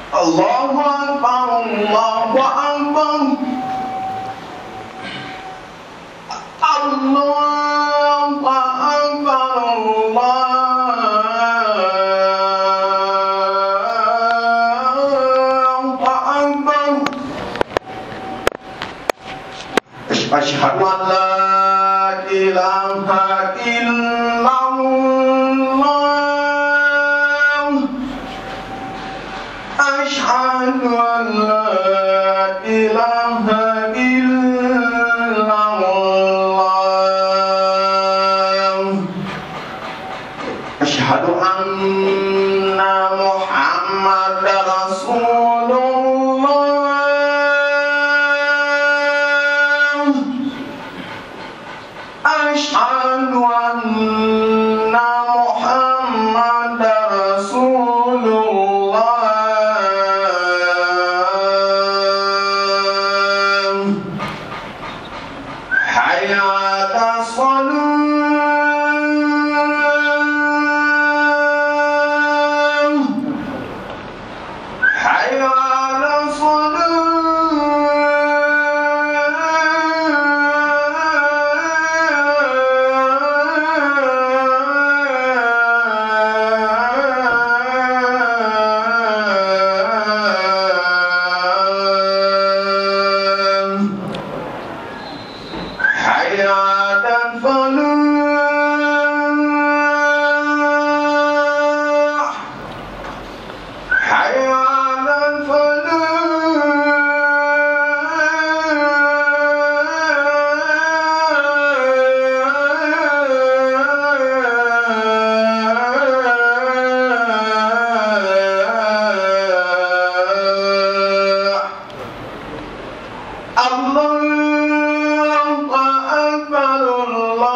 الله أكبر الله أكبر الله أكبر الله أكبر أشهد أن لا إله إلا الله أشهد أن لا إله إلا الله أشهد أن محمد رسول الله أشهد أن محمد رسول الله حي على الصلاة حي على الصلاة حي على الفلاح حي على الفلاح الله أكبر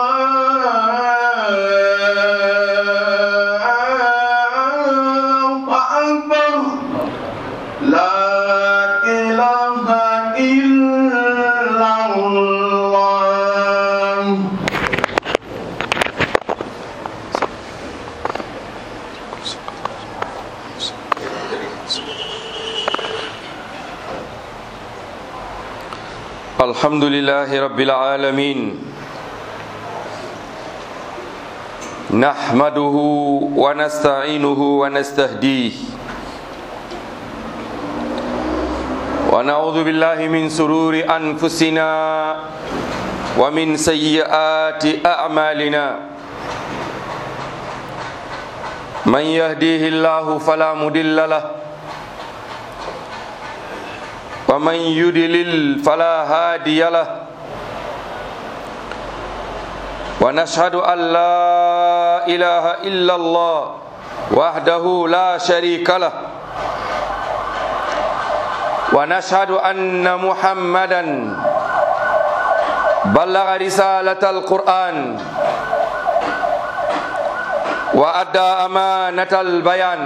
الله أكبر لا إله إلا الله الحمد لله رب العالمين نحمده ونستعينه ونستهديه ونعوذ بالله من سرور أنفسنا ومن سيئات أعمالنا من يهديه الله فلا مضل له ومن يدلل فلا هادي له ونشهد أن لا إله إلا الله وحده لا شريك له ونشهد أن محمدا بلغ رسالة القرآن وأدى أمانة البيان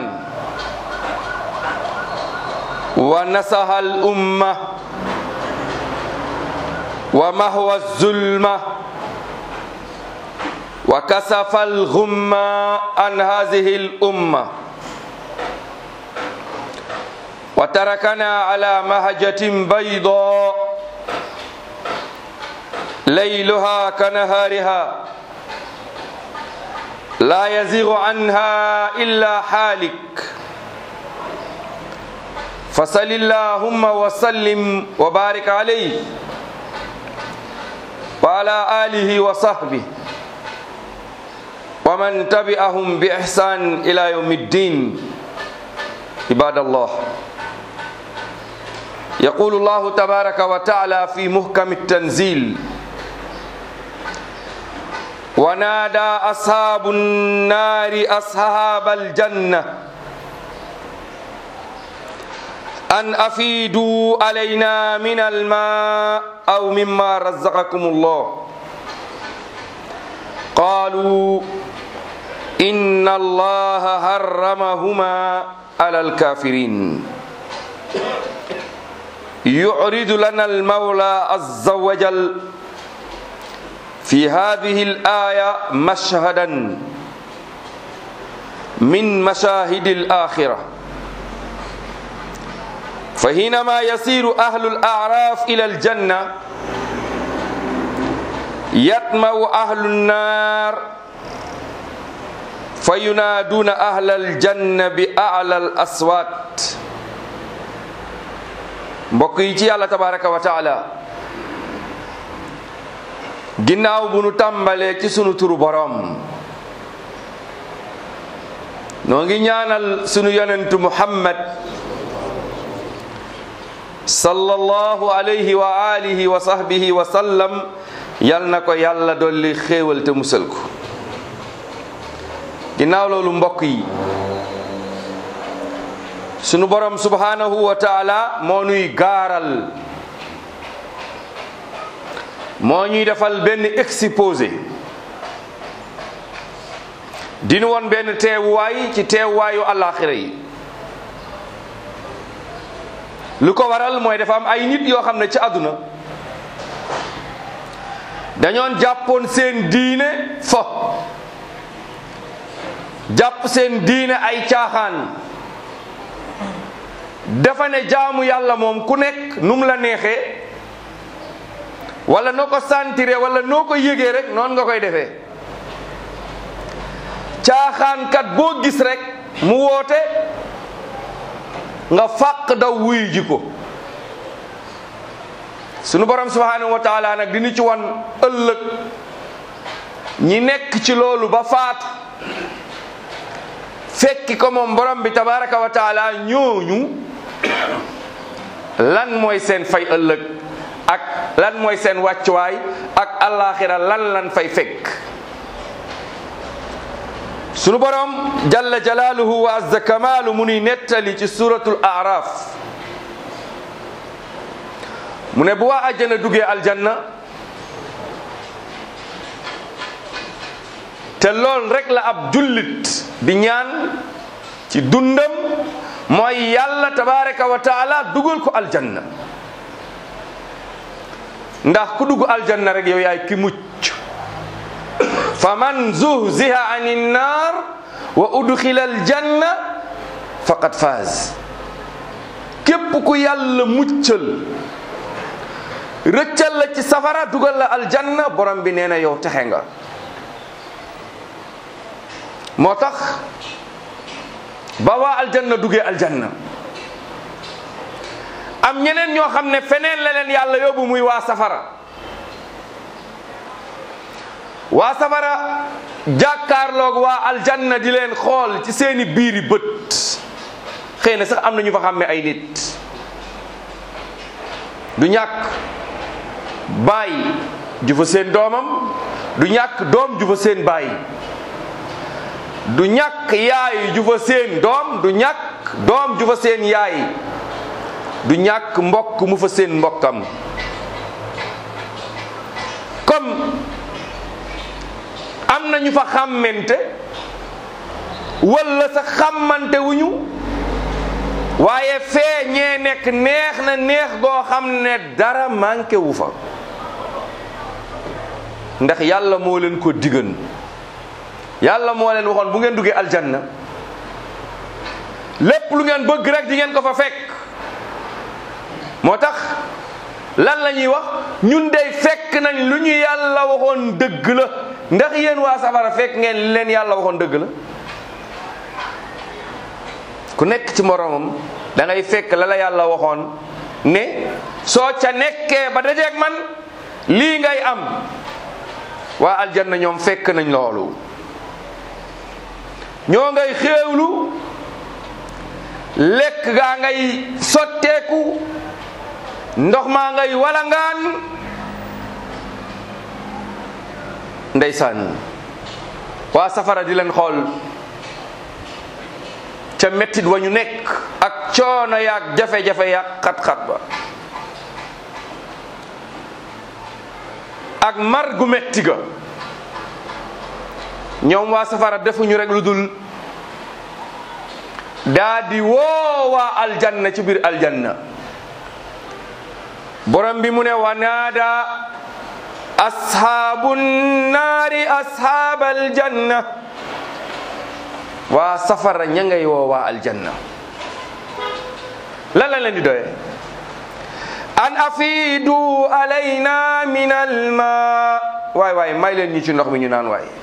ونصح الأمة ومهوى الظلمة وكسف الغمة عن هذه الأمة وتركنا على مهجة بيضاء ليلها كنهارها لا يزيغ عنها إلا حالك فصل اللهم وسلم وبارك عليه وعلى آله وصحبه ومن تبعهم بإحسان إلى يوم الدين عباد الله يقول الله تبارك وتعالى في محكم التنزيل ونادى أصحاب النار أصحاب الجنة أن أفيدوا علينا من الماء أو مما رزقكم الله قالوا إن الله حرمهما على الكافرين يعرض لنا المولى عز وجل في هذه الآية مشهدا من مشاهد الآخرة fa hinama yasiru ahlu al araf ila al janna yatmau ahlu nnar fa yunaaduna ahla al janna bi ala al aswat mbokk yi ci yàlla tabaraka wa taala ginnaaw bu nu tàmbalee ci sunu turu borom noo ngi ñaanal sunu yonentu muhammad sallallahu alayhi wa alihi wa sahbihi wa sallam yal na ko yàlla dolli xéewal te musal ko ginnaaw loolu mbokk yi sunu borom subhanahu wa taala moo nuy gaaral moo ñuy defal benn exposé dinu woon benn teewuwaay ci teewuwaayu àllaaxira yi lu ko waral mooy dafa am ay nit yoo xam ne ci àdduna dañoon jàppoon seen diine fo jàpp seen diine ay caaxaan dafa ne jaamu yàlla moom ku nekk nu mu la neexee wala noo ko santire wala noo ko yëgee rek noonu nga koy defee caaxaankat boo gis rek mu woote nga fàq daw wuyu ji ko sunu borom subhanahu wa taala nag dinu ci wan ëllëg ñi nekk ci loolu ba faatu fekki ko moom borom bi tabaraka wa taala ñooñu lan mooy seen fay ëllëg ak lan mooy seen wàccuwaay ak alaxira lan lan fay fekk sunu borom jalla jalaaluhu wa azza kamaalu mu nuy nettali ci suratul araf mu ne bu waa àjjana duggee aljanna te lool rek la ab jullit di ñaan ci dundam mooy yàlla tabaraka wa taala dugal ko aljanna ndax ku dugg aljanna rek yow yaay ki mucc fa man zuhziha ani nnar wa udxila aljanna faqad faaz képp ku yàlla muccal rëccal la ci safara dugal la aljanna borom bi nee na yow texe nga moo tax ba waa aljanna duggee aljanna am ñeneen ñoo xam ne feneen la leen yàlla yóbbu muy waa safara waa safara jàkkaarloog waa aljanna di leen xool ci seeni biiri bët xëy na sax am na ñu fa xàmme ay nit du ñàkk baay ju fa seen doomam du ñàkk doom ju fa seen baay du ñàkk yaay ju fa seen doom du ñàkk doom ju fa seen yaay du ñàkk mbokk mu fa seen mbokkam comme am na ñu fa xàmmente walla sa xàmmante wuñu waaye fee ñee nekk neex na neex goo xam ne dara manqué wu fa ndax yàlla moo leen ko digan yàlla moo leen waxoon bu ngeen duggee aljanna lépp lu ngeen bëgg rek di ngeen ko fa fekk moo tax lan la ñuy wax ñun dey fekk nañ lu ñu yàlla waxoon dëgg la ndax yéen waa safara fekk ngeen li leen yàlla waxoon dëgg la ku nekk ci moroomam da ngay fekk la la yàlla waxoon ne soo ca nekkee ba dajeeg man lii ngay am waa aljanna ñoom fekk nañ loolu ñoo ngay xéewlu lekk gaa ngay sotteeku ndox maa ngay walangaan ndeysaan waa safara di leen xool ca mettit wa ñu nekk ak coono yaag jafe-jafe yaag xat-xat ba ak mar gu metti ga ñoom waa safara defuñu rek lu dul daa di woo waa aljanna ci biir aljanna borom bi mu ne wa naada ashaabu naari ashaab aljanna waa safara ña ngay woo waa aljanna lan la leen di doyee an afidu alayna min alma waay waay may leen ñi ci ndox mi ñu naan waay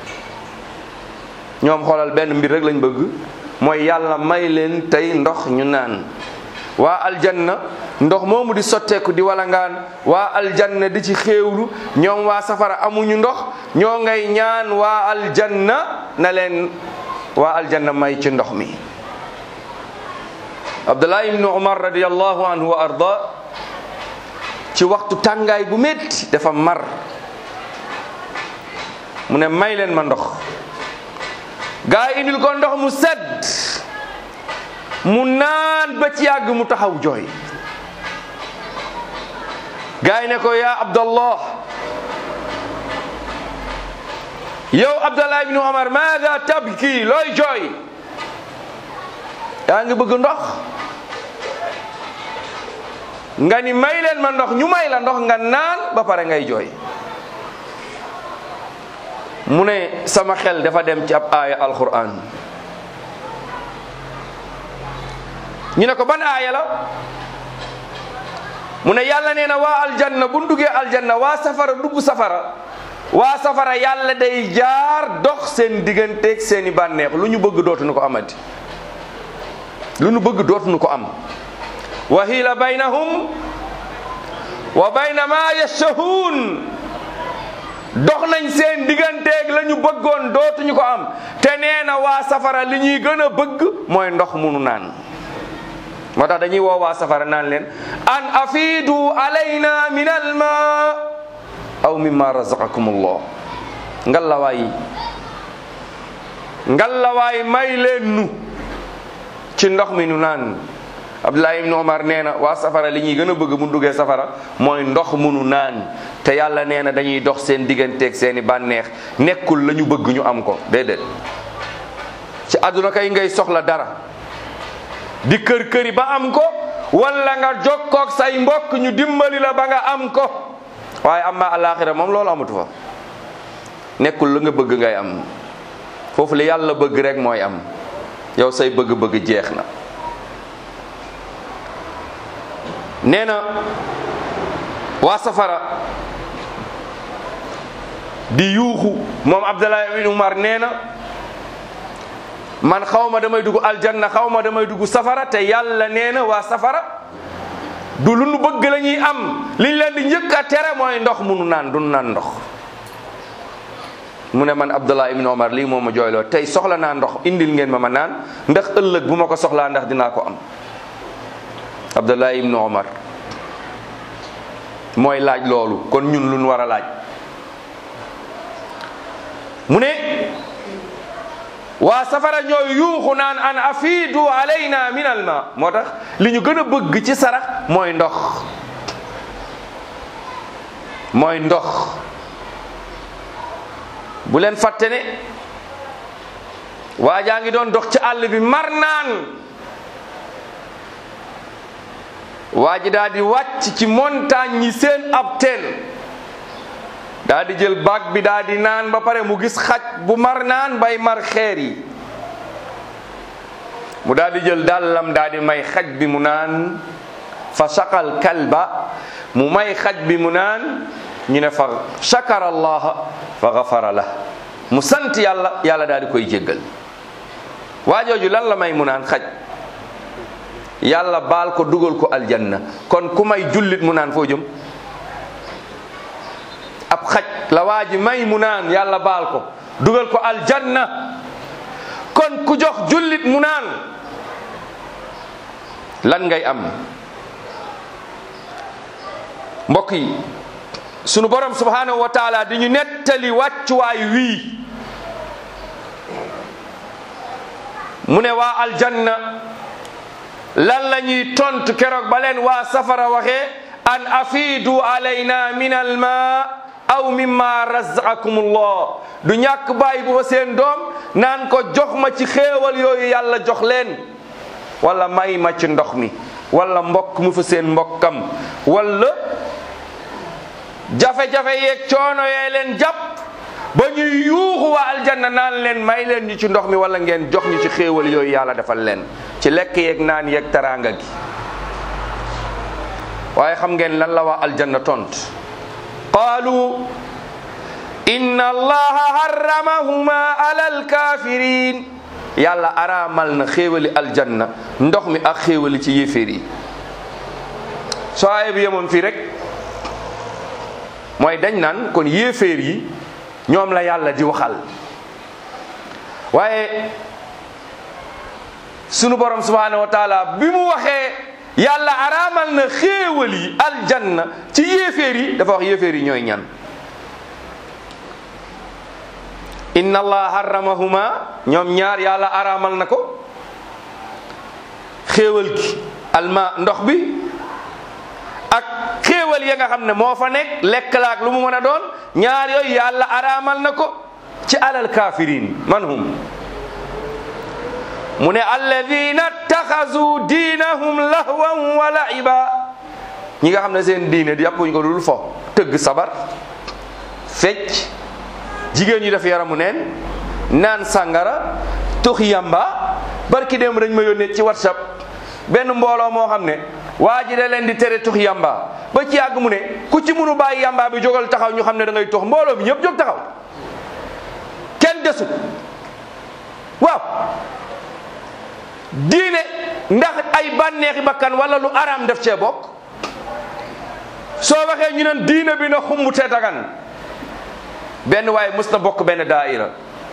ñoom xoolal benn mbir rek lañ bëgg mooy yàlla may leen tey ndox ñu naan waa aljanna ndox moomu di sotteeku di walangaan waa aljanna di ci xéewlu ñoom waa safara amuñu ndox ñoo ngay ñaan waa aljanna na leen waa aljanna may ci ndox mi abdullah ibnu umar radiallahu anhu wa arda ci waxtu tàngaay bu métti dafa mar mu ne may leen ma ndox gaa yi indil ko ndox mu sedd mu naan ba ci yàgg mu taxaw jooy gaa yi ne ko yaa abdallah yow abdallah ibnu omar maada tabki looy jooy yaa ngi bëgg ndox nga ni may leen ma ndox ñu may la ndox nga naan ba pare ngay jooy mu ne sama xel dafa dem ci ab aaya alquran ñu ne ko ban aaya la mu ne yàlla nee na waa aljanna bu duggee aljanna waa safara dugg safara waa safara yàlla day jaar dox seen digganteeg seeni bànneex lu ñu bëgg dootuñu ko amati lu ñu bëgg dootuñu ko am wa hiila baynahum wa bayna ma yashtahuun dox nañ seen digganteeg la ñu bëggoon dootuñu ko am te nee na waa safara li ñuy gën a bëgg mooy ndox munu naan moo tax dañuy woo waa safara naan leen an afidu alayna min alma aw mimma razaqakum allah ngallawaay ngallawaay may leen nu ci ndox mi nu naan abdullah ibn omar nee na waa safara li ñuy gën a bëgg mu duggee safara mooy ndox munu naan te yàlla nee na dañuy dox seen digganteeg seeni bànneex nekkul la ñu bëgg ñu am ko déedéet ci àdduna kay ngay soxla dara di kër këri ba am ko wala nga jokkoog say mbokk ñu dimbali la ba nga am ko waaye amma alaxira moom loolu amatu fa nekkul la nga bëgg ngay am foofu li yàlla bëgg rek mooy am yow say bëgg-bëgg jeex na nee na waa safara di yuuxu moom Abdallah ibn Umar nee na man xaw ma damay dugg aljanna xaw ma damay dugg safara te yàlla nee na waa safara du lu nu bëgg la ñuy am liñ leen di njëkk a tere mooy ndox munu naan du naan ndox mu ne man Abdallah ibn Omar lii moo ma jooyloo tey soxla naa ndox indil ngeen ma ma naan ndax ëllëg bu ma ko soxlaa ndax dinaa ko am Abdallah ibn Omar mooy laaj loolu kon ñun lu ñu war a laaj mu ne waa safara ñooy yuuxu naan an afidu alayna min alma moo tax li ñu gën a bëgg ci sarax mooy ndox mooy ndox bu leen fàtte ne waa jaa ngi doon dox ci àll bi mar naan waa ji daal di wàcc ci montagne yi seen ab teen daal di jël baag bi daal di naan ba pare mu gis xaj bu mar naan bay mar xeer yi mu daal di jël dàllam daal di may xaj bi mu naan fa saqal kalba mu may xaj bi mu naan ñu ne fa shakara allaha fa gafara la mu sant yàlla yàlla daal di koy jéggal waa jooju lan la may mu naan xaj yàlla baal ko dugal ko aljanna kon ku may jullit mu naan foo jëm ab xaj la waa ji may mu naan yàlla baal ko dugal ko aljanna kon ku jox jullit mu naan lan ngay am mbokk yi sunu borom subhanahu wa taala di ñu nettali wàccuwaay wii mu ne waa aljanna lan la ñuy tontu keroog ba leen waa safara waxee an afidu alayna min alma aw mimma razaqakum allah du ñàkk bàyyi bu fa seen doom naan ko jox ma ci xéewal yooyu yàlla jox leen wala may ma ci ndox mi wala mbokk mu fa seen mbokkam wala jafe-jafe yeeg coono yee leen jàpp ba ñuy yuuxu waa aljanna naan leen may leen ñu ci ndox mi wala ngeen jox ñu ci xéewal yooyu yàlla defal leen ci lekk yeeg naan yeeg taraanga gi waaye xam ngeen lan la waa aljanna tont qaalu inna allaha harramahuma ala alkafirin yàlla araamal na xéewali aljanna ndox mi ak xéewali ci yéeféer yi soo aaya bi yemoon fii rek mooy dañ naan kon yéeféer yi ñoom la yàlla di waxal waaye sunu borom subhanahu wa taala bi mu waxee yàlla araamal na xéewal yi aljanna ci yéeféer yi dafa wax yéeféer yi ñooy ñan inna allah harramahuma ñoom ñaar yàlla araamal na ko xéewal gi alma ndox bi ak xéewal ya nga xam ne moo fa nekk lekk laak lu mu mën a doon ñaar yooyu yàlla araamal na ko ci alal kafirin man hum mu ne alladina taxasu diinahum lahwan wa laiba ñi nga xam ne seen diine di yàppuñ ko dul fo tëgg sabar fecc jigéen ñi def yaramu neen naan sàngara tux yamba barki dem dañ ma yónnee ci whatsapp benn mbooloo moo xam ne waa ji da leen di tere tux yamba ba ci yàgg mu ne ku ci munu bàyyi yamba bi jógal taxaw ñu xam ne da ngay tux mbooloo bi ñëpp jóg taxaw kenn desut waaw diine ndax ay bànneexi bakkan wala lu araam def cee bokk soo waxee ñu ne diine bi na xumb te dagan benn waaye mës na bokk benn daaira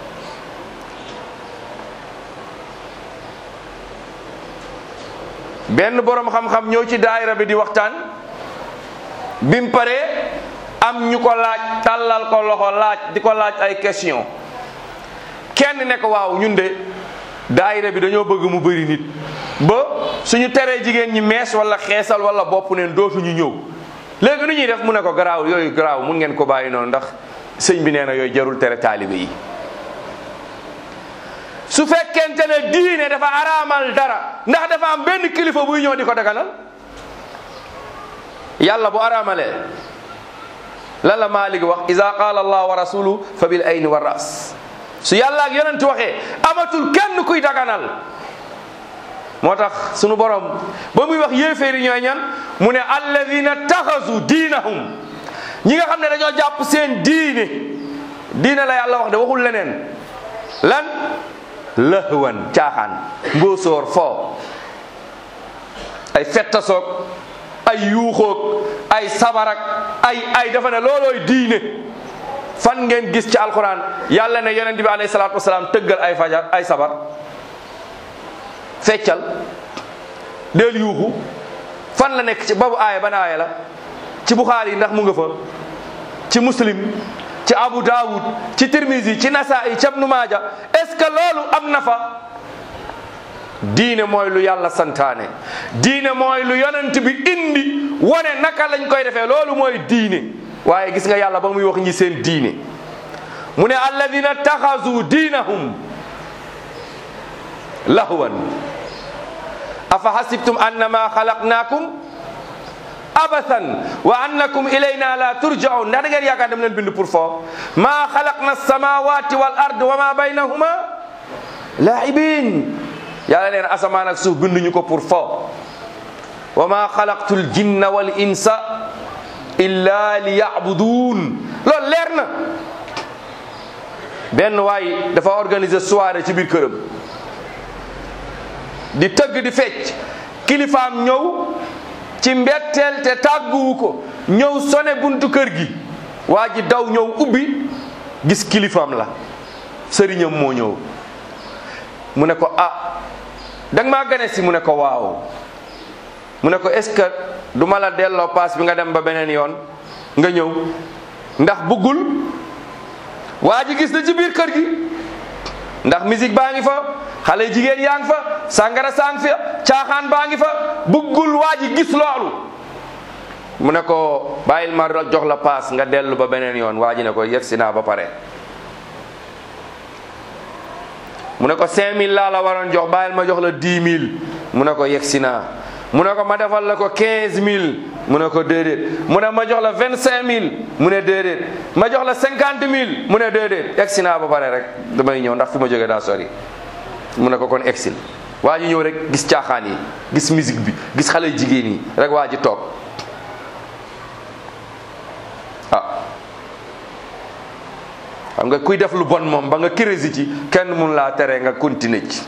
benn borom xam-xam ñëw ci daaira bi di waxtaan bim paree am ñu ko laaj tàllal ko loxo laaj di ko laaj ay question kenn ne ko waaw ñun de daayira bi dañoo bëgg mu bëri nit ba suñu teree jigéen ñi mees wala xeesal wala bopp neen dootuñu ñëw léegi nu ñuy def mu ne ko garaaw yooyu garaaw mun ngeen ko bàyyi noonu ndax sëñ bi nee na yooyu jarul tere taalibe yi su fekkente ne diine dafa araamal dara ndax dafa am benn kilifa buy ñëw di ko daganal yàlla bu araamalee lan la Maalik wax iza qaala allah wa rasuluhu fa bil ayni wa ras su yàlla ak yonent waxee amatul kenn kuy daganal moo tax sunu borom ba muy wax yéeféeri ñooy ñan mu ne alladina taxasu diinahum ñi nga xam ne dañoo jàpp seen diine diine la yàlla wax de waxul leneen lan lahwan caaxaan mbóosóor foo ay fettasoog ay yuuxoog ay sabarak ay ay dafa ne loolooy diine fan ngeen gis ci alquran yàlla ne yonent bi alayhi salaatu wasalaam tëggal ay fajar ay sabar feccal del yuuxu fan la nekk ci babu aaya ban aaya la ci buxaari yi ndax mu nga fa ci muslim ci abu daawud ci tirmisi ci nasaa'i ci ibnu maaja est ce que loolu am na fa diine mooy lu yàlla santaane diine mooy lu yonent bi indi wone naka lañ koy defee loolu mooy diine waaye gis nga yàlla ba muy wax ñi seen diine mu ne alladina taxasu diinahum lahwan afa hasibtum annama xalaqnaakum abathan wa annakum ilayna la turjaun ndax da ngeen yaakaar dem leen bind pour foo maa xalaqna samawati wal ard wa ma baynahuma laibin yàlla leen asamaan ak suuf binduñu ko pour foo wa ma xalaqtu l jinna wal insa illa li yabudun loolu leer na benn waay dafa organiser soirée ci biir këram di tëgg di fecc kilifaam ñëw ci mbetteel te tàgguwu ko ñëw sone buntu kër gi waa ji daw ñëw ubbi gis kilifaam la sëriñam moo ñëw mu ne ko ah danga maa gane si mu ne ko waaw mu ne ko est-ce que du ma la delloo paas bi nga dem ba beneen yoon nga ñëw ndax buggul waa ji gis na ci biir kër gi ndax musique baa ngi fa xale jigéen yaa ngi fa sàngara saa ngi fa caaxaan baa ngi fa buggul waa ji gis loolu mu ne ko bàyyil ma jox la paas nga dellu ba beneen yoon waa ji ne ko yegg si naa ba pare mu ne ko 5000 laa la waroon jox bàyyil ma jox la 10 000 mu ne ko yegg si naa mu ne ko ma defal la ko 15000 mu ne ko déedéet mu ne ma jox la 25000 mu ne déedéet ma jox la 50000 mu ne déedéet egg si naa ba pare rek damay ñëw ndax fi ma jógee daa sori mu ne ko kon exil waa ji ñëw rek gis caaxaan yi gis musique bi gis xale jigéen yi rek waa ji toog xam nga kuy def lu bon moom ba nga crési ci kenn mun laa tere nga continuer ci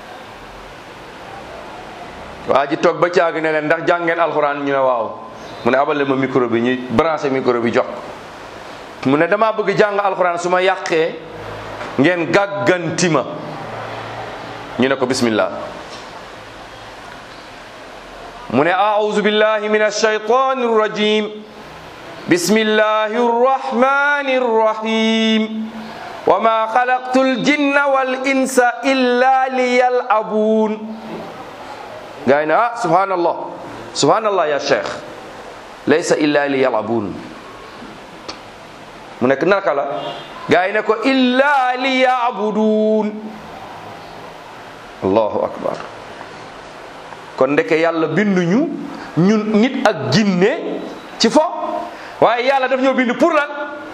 waa ji toog ba caagi ne leen ndax jàngeen alxuraan ñu ne waaw mu ne abale ma micro bi ñu branché micro bi jox ko mu ne damaa bëgg jàng alxuraan su ma yàqee ngeen gàgganti ma ñu ne ko bismillah mu ne aauzu billahi min alshaytani rrajim bismillahi rrahmani rrahim wa ma xalaqtu aljinna wal insa illa liyal'abun gaa yi ne ah subhanallah subhanallah ya cheikh laysa illa liyal'abun mu nekk naka la gaa yi ne ko illa liya'budun allahu akbar kon ndeke yàlla binduñu ñun nit ak jinne ci fo waaye yàlla daf ñoo bind pour lan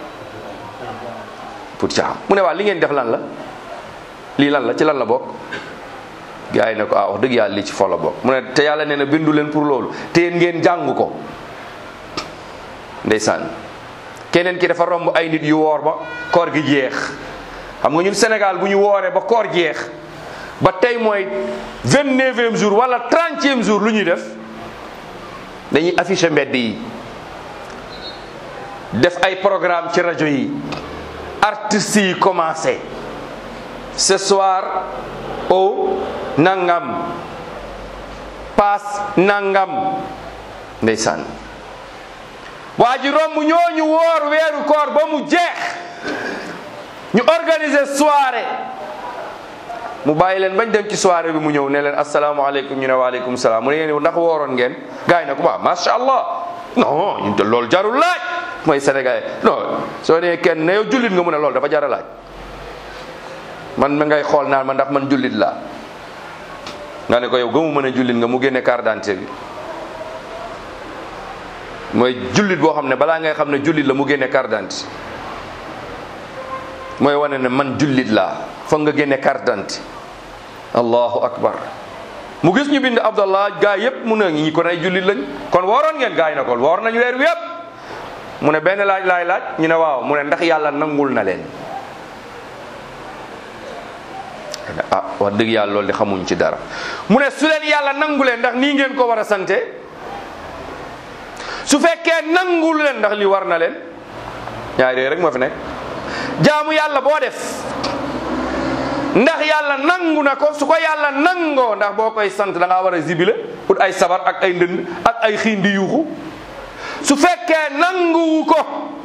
pour caam mu ne waa li ngeen def lan la lii lan la ci lan la bokk gars yi ne ko ah wax dëgg yàlla lii ci fo la bokk mu ne te yàlla nee na bindu leen pour loolu te yéen ngeen jàng ko ndeysaan keneen ki dafa romb ay nit yu woor ba koor gi jeex xam nga ñun Sénégal bu ñu wooree ba koor jeex ba tey mooy vingt neuvième jour wala trentième jour lu ñuy def dañuy afficher mbedd yi def ay programme ci rajo yi artistes yi commencé ce soir au nangam paas nangam ndeysaan waa ji romb ñooñu woor weeru koor ba mu jeex ñu organiser soirée mu bàyyi leen bañ dem ci soirée bi mu ñëw ne leen asalaamaaleykum ñu ne waaleykum salaam mu ne yéen ndax wooroon ngeen gars yi ne ko waaw macha allah non ñun te loolu jarul laaj mooy sénégalais non soo nee kenn ne yow jullit nga mu ne loolu dafa jar a laaj man ma ngay xool naan ma ndax man jullit laa nga ne ko yow gëmu mën a jullit nga mu génne carte d'identité bi mooy jullit boo xam ne balaa ngay xam ne jullit la mu génne carte d'identité mooy wane ne man jullit laa foog nga génne carte d'identité allahu akbar mu gis ñu bind abdallah gaa yépp mu ne ñi kon ay jullit lañ kon wooroon ngeen gaa yi na ko woor nañ weer wi yépp mu ne benn laaj laay laaj ñu ne waaw mu ne ndax yàlla nangul na leen ah wax dëgg yàlla loolu de xamuñ ci dara mu ne su leen yàlla nangulee ndax nii ngeen ko war a sante su fekkee nangul leen ndax li war na leen ñaari rek moo fi nekk jaamu yàlla boo def ndax yàlla nangu na ko su ko yàlla nangoo ndax boo koy sant da ngaa war a zibile ut ay sabar ak ay ndënd ak ay xiin di yuuxu su fekkee nanguwu ko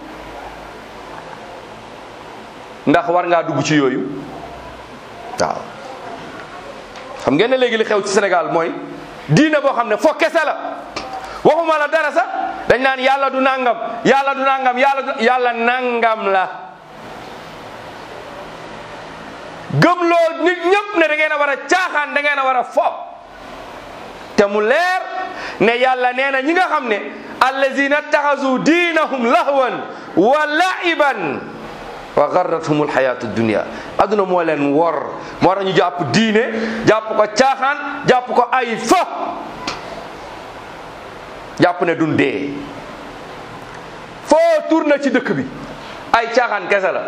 ndax war ngaa dugg ci yooyu waaw xam ngeen ne léegi li xew ci Sénégal mooy diine boo xam ne foo kese la waxuma la dara sax dañ naan yàlla du nangam yàlla du nangam yàlla du yàlla nangam la gëmloo nit ñëpp ne da ngeen a war a caaxaan da ngeen a war a fo te mu leer ne yàlla nee na ñi nga xam ne allazina taxasu diinahum lahwan wa laiban wa garrathum alxayatu dunia adduna moo leen wor moo tax ñu jàpp diine jàpp ko caaxaan jàpp ko ay fa jàpp ne dun dee foo tourné ci dëkk bi ay caaxaan kese la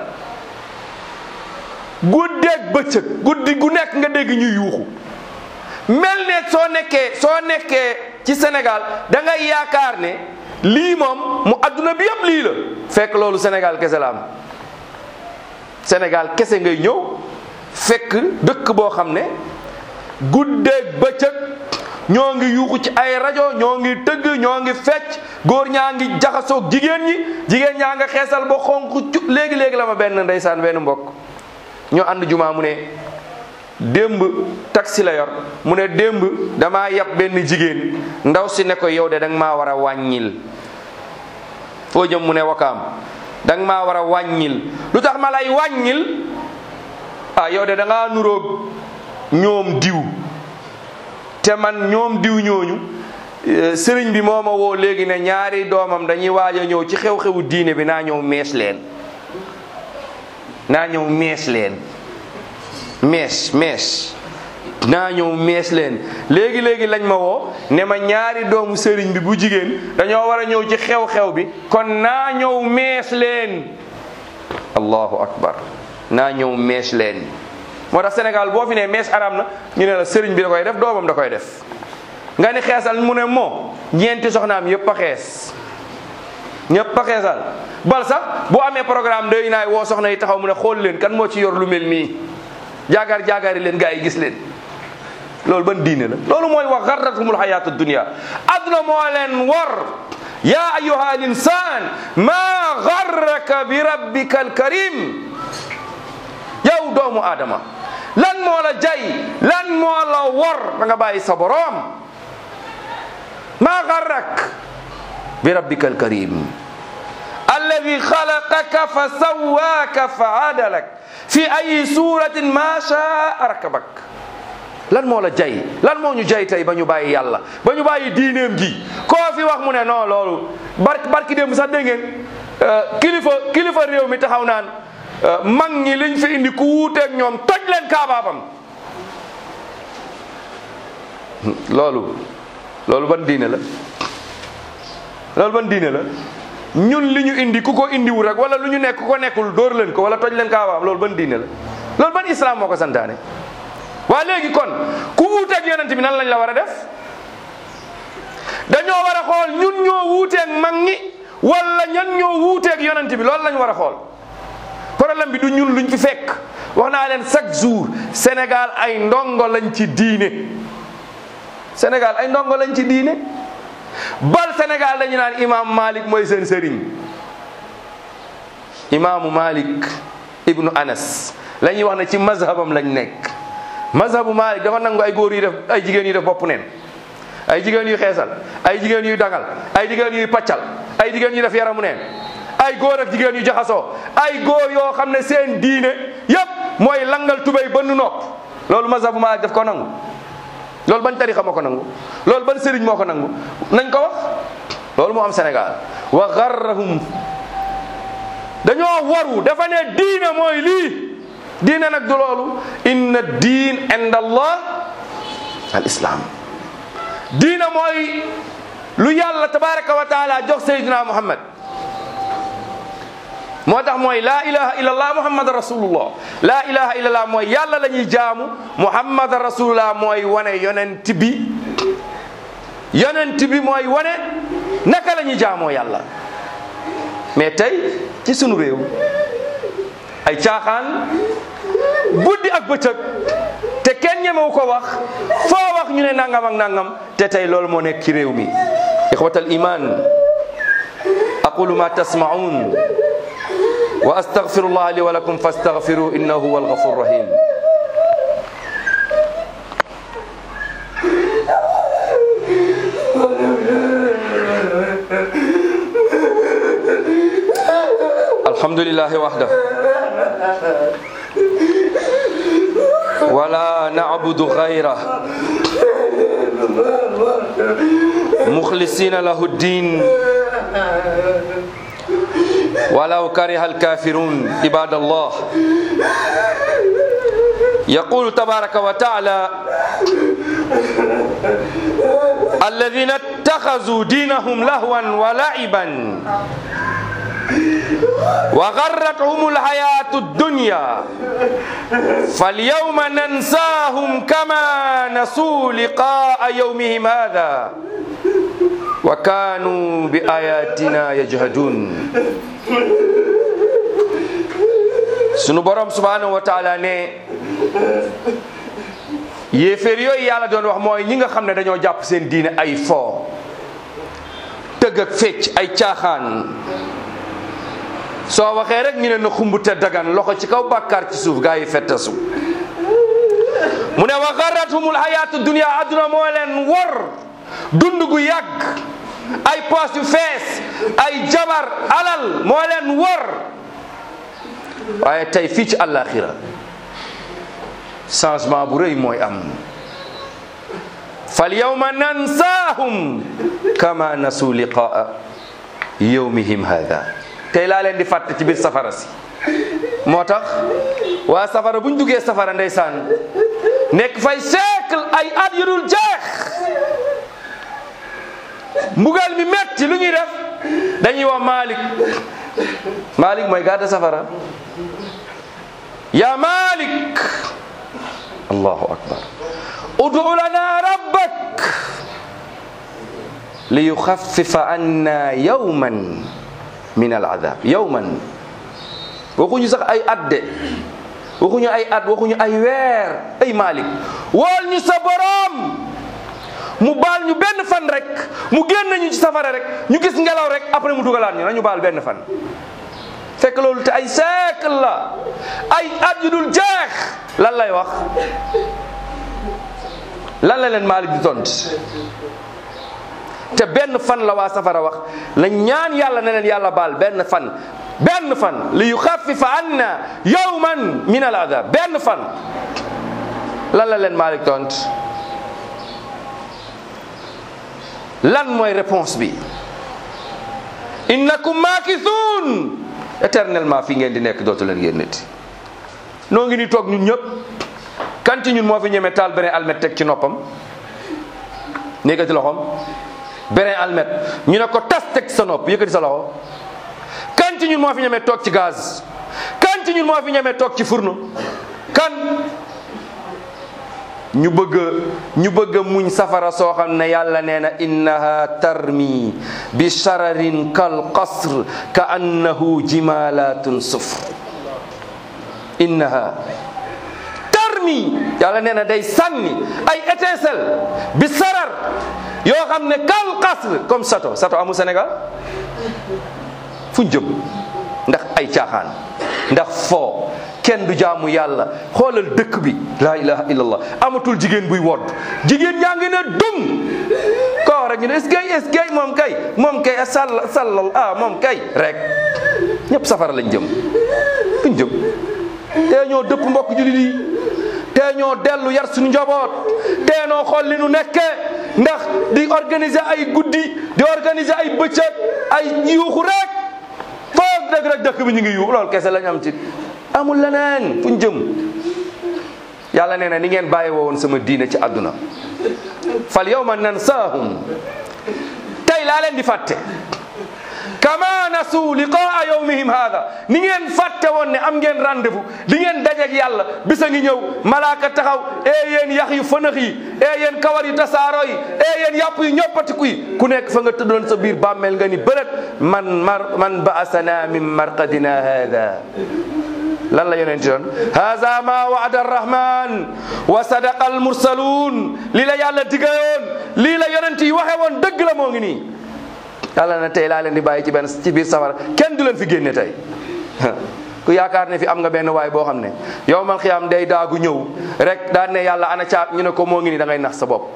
guddeeg bëccëg guddi gu nekk nga dégg ñuy yuuxu mel ne soo nekkee soo nekkee ci Sénégal da ngay yaakaar ne lii moom mu adduna bi yëpp lii la fekk loolu Sénégal kese la am Sénégal kese ngay ñëw fekk dëkk boo xam ne guddeeg bëccëg ñoo ngi yuuxu ci ay rajo ñoo ngi tëgg ñoo ngi fecc góor ñaa ngi jaxasoog jigéen ñi jigéen ñaa nga xeesal ba xonq cu léegi léegi la ma benn ndeysaan benn mbokk ñoo ànd jumaa mu ne démb taxi la yor mu ne démb damaa yab benn jigéen ndaw si ne ko yow de danga maa war a wàññil foo jëm mu ne wakaam danga maa war a wàññil lu tax ma lay wàññil ah yow de da ngaa nuroog ñoom diw te man ñoom diw ñooñu sëriñ bi moo ma woo léegi ne ñaari doomam dañuy waaj a ñëw ci xew-xewu diine bi naa ñëw mees leen naa ñëw mees leen mees mees naa ñëw mees leen léegi léegi lañ ma woo ne ma ñaari doomu sëriñ bi bu jigéen dañoo war a ñëw ci xew-xew bi kon naa ñëw mees leen allahu akbar naa ñëw mees leen moo tax Sénégal boo fi ne mees aram na ñu ne la sëriñ bi da koy def doomam da koy def nga ni xeesal mu ne moo ñeenti soxnaam yëpp a xees ñëpp a xeesal bal sax bu amee programme day naay woo soxna yi taxaw mu ne xool leen kan moo ci yor lu mel nii jaagaar jaagaari leen gaa yi gis leen loolu ban diine la loolu mooy wax garratumul xayaatu dunia adduna moo leen war ya ayuha al insan ma garraka bi rabbika alkarim yow doomu aadama lan moo la jay lan moo la war da nga bàyyi sa boroom ma garrak bi rabbika alkarim alladi xalaqaka fa sawwaaka fa adalak fi ay suratin ma shaa rakabak lan moo la jay lan moo ñu jay tey ba ñu bàyyi yàlla ba ñu bàyyi diineem ji koo fi wax mu ne non loolu barki barki démb sax dégg ngeen kilifa kilifa réew mi taxaw naan mag ñi liñ fi indi ku wuuteeg ñoom toj leen kaabaabam loolu loolu ban diine la loolu ban diine la ñun li ñu indi ku ko indiwu rek wala lu ñu nekk ku ko nekkul dóor leen ko wala toj leen kaabaabam loolu ban diine la loolu ban islam moo ko santaane waa léegi kon ku wuuteeg yonent bi nan lañ la war a def dañoo war a xool ñun ñoo wuuteeg mag ñi wala ñan ñoo wuuteeg yonent bi loolu lañ war a xool problème bi du ñun luñ fi fekk wax naa leen chaque jour Sénégal ay ndongo lañ ci diine Sénégal ay ndongo lañ ci diine bal Sénégal dañu naan imam Malik mooy seen sëriñ imaamu Malik ibnu Anas la ñuy wax ne ci mazhabam lañ nekk mazhabu Malik dafa nangu ay góor yu def ay jigéen yu def bopp neen ay jigéen yu xeesal ay jigéen yuy dangal ay jigéen yuy paccal ay jigéen yu def yaramu neen ay góor ak jigéen yu jaxasoo ay góor yoo xam ne seen diine yépp mooy langal tubéy ba nu nopp loolu mazhabu Malik daf ko nangu loolu ban tarixa moo ko nangu loolu ban sëriñ moo ko nangu nañ ko wax loolu moo am Sénégal wa garrahum dañoo waru dafa ne diine mooy lii diine nag du loolu inna diin inda allah al islam diine mooy lu yàlla tabaraka wa taala jox sayyidina muhammad moo tax mooy laa ilaha illallah muhammad rasulullah laa ilaha illallah mooy yàlla la ñuy jaamu muhammad rasulullah mooy wane yonent bi yonent bi mooy wane naka la ñuy jaamoo yàlla mais tey ci sunu réew ay caaxaan guddi ak bëccëg te kenn ñemewu ko wax foo wax ñu ne nangam ak nangam te tey loolu moo nekk ci réew mi ixwatal iman aqulu ma tasmaun wa astaghfirullah li wa lakum fastaghfiru innahu huwa alghafur rahim alhamdulillahi wahdah ولا نعبد غيره مخلصين له الدين ولو كره الكافرون عباد الله يقول تبارك وتعالى الذين اتخذوا دينهم لهوا ولعبا وغرتهم الحياة الدنيا فاليوم ننساهم كما نسوا لقاء يومهم هذا وكانوا بآياتنا يجهدون sunu borom subhanahu wa taala ne yéeféer yooyu yàlla doon wax mooy ñi nga xam ne dañoo jàpp seen diine ay fo tëgg ak fecc ay caaxaan soo waxee rek ñu ne na xumbute dagan loxo ci kaw bàkkaar ci suuf gaa yi fettasu mu ne wa garrathumul hayatu dunia adduna moo leen wor dund gu yàgg ay poos yu fees ay jabar alal moo leen wor waaye tey fii ci àllaaxira changement bu rëy mooy am fal yawma nansaahum kama nasu liqaa yawmihim hada tey laa leen di fàtte ci biir safara si moo tax waa safara bu ñu duggee safara ndeysaan nekk fay siècle ay at yu dul jeex mbugal mi metti lu ñuy def dañuy wax Malik malik mooy garde safara ya malik allahu akbar udu lana rabbak li yuxaffifa anna yawman min al adab yawman waxuñu sax ay at de waxuñu ay at waxuñu ay weer ay malik wool ñu sa borom mu baal ñu benn fan rek mu génn ñu ci safara rek ñu gis ngelaw rek après mu dugalaat ñu nañu baal benn fan fekk loolu te ay siècle la ay at yu dul jeex lan lay wax lan la leen Malik di tont te benn fan la waa safara wax la ñaan yàlla ne leen yàlla baal benn fan benn fan li yuxaffifa anna yawman min al adab benn fan lan la leen Malik tont lan mooy réponse bi innakum maakisuun éternellement fi ngeen di nekk dootu leen ngeen nit noo ngi ni toog ñun ñëpp kan ci ñun moo fi ñeme taal beneen almet teg ci noppam yëkkati loxoom beneen almet ñu ne ko tas teg sa nopp yëkkati sa loxo kan ci ñun moo fi ñeme toog ci gaz kan ci ñun moo fi ñeme toog ci fourneau kan ñu bëgg ñu bëgg muñ safara soo xam ne yàlla nee na innaha tarmi bi shararin kal qasr ka annahu jimalatun sufr innaha tarmi yàlla nee na day sànni ay étincelle bi sarar yoo xam ne kal qasr comme sato sato amul Sénégal fuñ jëm ndax ay caaxaan ndax foo kenn du jaamu yàlla xoolal dëkk bi la ilaha illallah amatul jigéen buy wodd jigéen ñaa ngi ne dum ko rek ñu ne est-ce que est-ce que moom kay moom kay sall sallal ah moom kay rek ñëpp safara lañ jëm fuñ jëm te ñoo dëpp mbokk jullit yi te ñoo dellu yar suñu njaboot te noo xool li nu nekkee ndax di organiser ay guddi di organiser ay bëccëg ay yuuxu rek foog dëgg rek dëkk bi ñu ngi yuuxu loolu kese lañ am ci amul leneen fu ñu jëm yàlla nee na ni ngeen bàyyi woon sama diine ci àdduna fal yawma nansaahum tey laa leen di fàtte kama nasu liqaa yawmihim hada ni ngeen fàtte woon ne am ngeen rendez-vous di ngeen dajeeg yàlla bisa ngi ñëw malaaka taxaw ee yéen yax yu fënax yi ee yéen kawar yu tasaaro yi ee yéen yàpp yu ñoppatiku yi ku nekk fa nga tëddoon sa biir bàmmeel nga ni bërët man mar man baasana min marqadina hada lan la yonenti doon haza ma waada arrahman wa sadaqa almursaluun lii la yàlla digayoon lii la yonent yi waxe woon dëgg la moo ngi nii yàlla na tey laa leen di bàyyi ci benn ci biir safara kenn du leen fi génne tey ku yaakaar ne fi am nga benn waay boo xam ne yow mal xiyaam day daagu ñëw rek daan ne yàlla ana caab ñu ne ko moo ngi nii da ngay nax sa bopp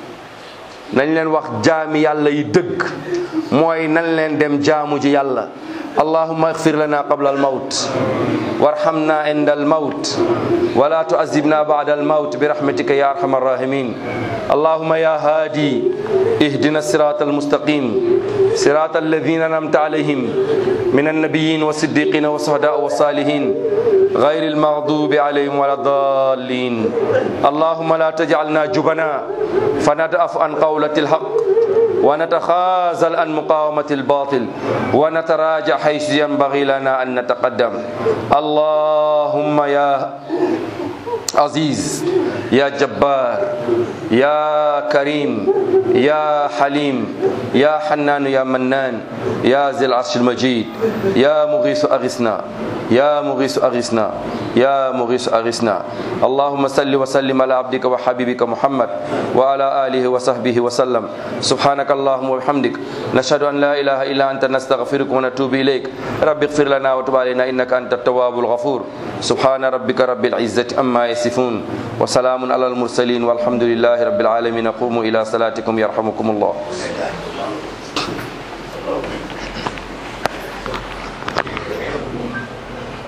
nañ leen wax jaami yàlla yi dëgg mooy nañ leen dem jaamu ji yàlla allahumma اغفر لنا قبل الموت وارحمنا عند الموت ولا تعذبنا بعد الموت برحمتك يا ارحم الراحمين اللهم يا هادي اهدنا الصراط المستقيم صراط الذين انعمت عليهم من النبيين والصديقين والشهداء والصالحين غير المغضوب عليهم ولا الضالين اللهم لا تجعلنا جبنا فندأف عن قولة الحق ونتخاذل عن مقاومة الباطل ونتراجع حيث ينبغي لنا أن نتقدم اللهم يا عزيز يا جبار يا كريم يا حليم يا حنان يا منان يا ذي العرش المجيد يا مغيث أغثنا يا مغيث أغثنا يا مغيث أغثنا اللهم صل وسلم على عبدك وحبيبك محمد وعلى آله وصحبه وسلم سبحانك اللهم وبحمدك نشهد أن لا إله إلا أنت نستغفرك ونتوب إليك رب اغفر لنا وتب علينا إنك أنت التواب الغفور سبحان ربك رب العزة أما يصفون وسلام على المرسلين والحمد لله رب العالمين قوموا إلى صلاتكم يرحمكم الله